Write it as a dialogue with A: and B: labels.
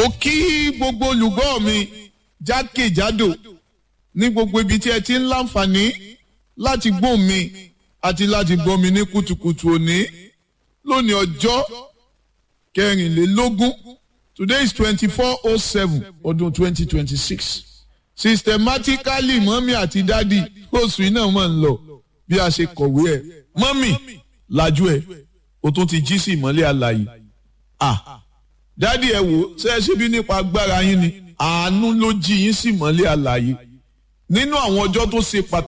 A: mo kí gbogbo olùgbọ́ mi jákèjádò ní gbogbo ibi tí ẹ ti ń láǹfààní láti gbọ́ mi àti láti gbọ́ mi ní kùtùkùtù òní lónìí ọjọ́ kẹrìnlélógún today is twenty four oh seven ọdún twenty twenty six systematically mọ́mí àti dádì oṣù iná mọ̀ ń lọ bí a ṣe kọ̀wé ẹ̀ mọ́mí lajú ẹ̀ o tún ti jí sí ìmọ́lẹ̀ àlàyé ah dádì ẹ wò ṣe é ṣe bí nípa agbára yín ni àánú ló jí yín sí ìmọ́lẹ̀ àlàyé nínú àwọn ọjọ́ tó ṣe pàtàkì.